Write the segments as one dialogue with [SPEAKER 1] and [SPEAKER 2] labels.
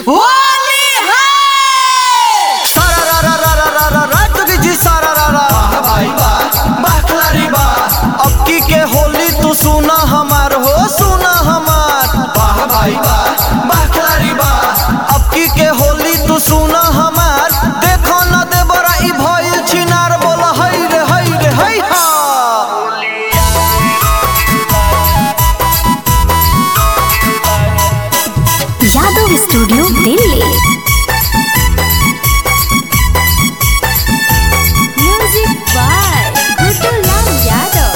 [SPEAKER 1] होली है
[SPEAKER 2] सारा रा रा रा रा रा रा रा जोगी जी सारा रा रा
[SPEAKER 1] भाई बा बाखलारी बा
[SPEAKER 2] अब की के होली तू सुना हमार हो सुना हमार
[SPEAKER 1] वाह भाई बा बाखलारी बा
[SPEAKER 2] अब की के होली तू सुना हमार देखो न दे बड़ा ई भइल छिनार बोल हई रे हई रे हई हा
[SPEAKER 3] Yadav studio Delhi music by Guddu Lal Yadav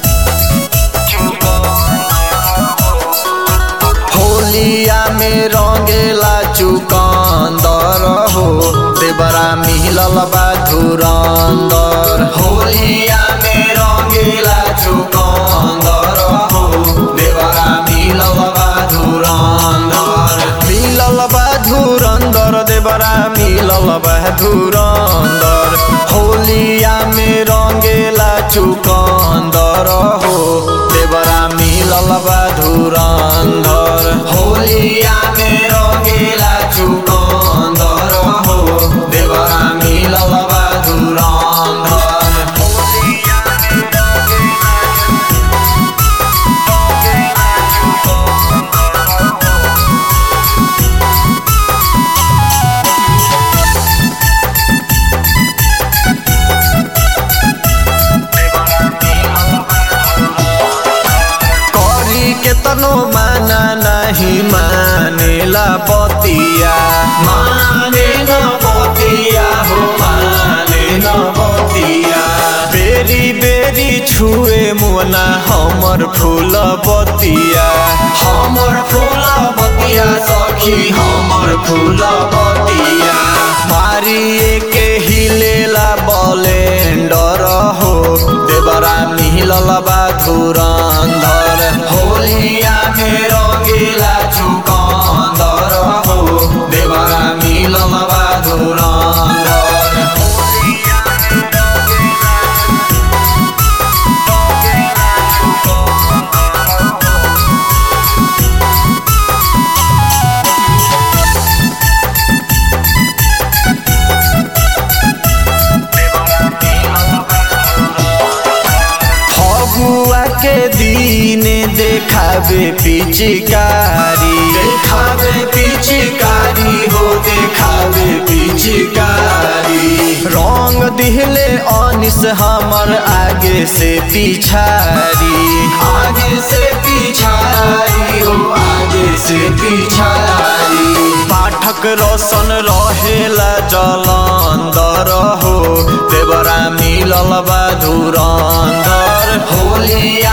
[SPEAKER 2] होलिया में रंगेला चुकंदर हो देवरा मिलल बा धुरंदर
[SPEAKER 1] होलिया में रंगीला चुकंदर हो देवरा मिलल बा धुरंदर
[SPEAKER 2] मिलल बा धुरंदर देवरा मिलल बा धुरंदर होलिया में रंगेला चुकंदर हो देवरा मिलल बा धुरंदर
[SPEAKER 1] होलिया में रंगीला चुकंदर हो देवरा मिलल बा धुरंदर
[SPEAKER 2] करी केतनो माना नहीं मानेला बतिया
[SPEAKER 1] माने न बतिया हो माने न बतिया
[SPEAKER 2] बेरी बेरी छुए मुना हमर फूल बतिया
[SPEAKER 1] हमर फूल बतिया सखी हमर फूल बतिया
[SPEAKER 2] मारिए के हिलेला बलेंडर हो देवरा मिलल बा धुरंधर
[SPEAKER 1] होलिया में रंगीला चुकंदर हो देवरा मिलल बा धुरंदर
[SPEAKER 2] फगुआ के दीने देखाबे पिचकारी
[SPEAKER 1] देखावे पिचकारी हो देखावे पिचकारी
[SPEAKER 2] रंग दिहले अनिस हमर आगे से पिछारी
[SPEAKER 1] आगे से पिछारी हो आगे से पिछारी
[SPEAKER 2] पाठक रोशन रहेला जलंदर हो देवरा मिलल बा धुरंधर
[SPEAKER 1] होलिया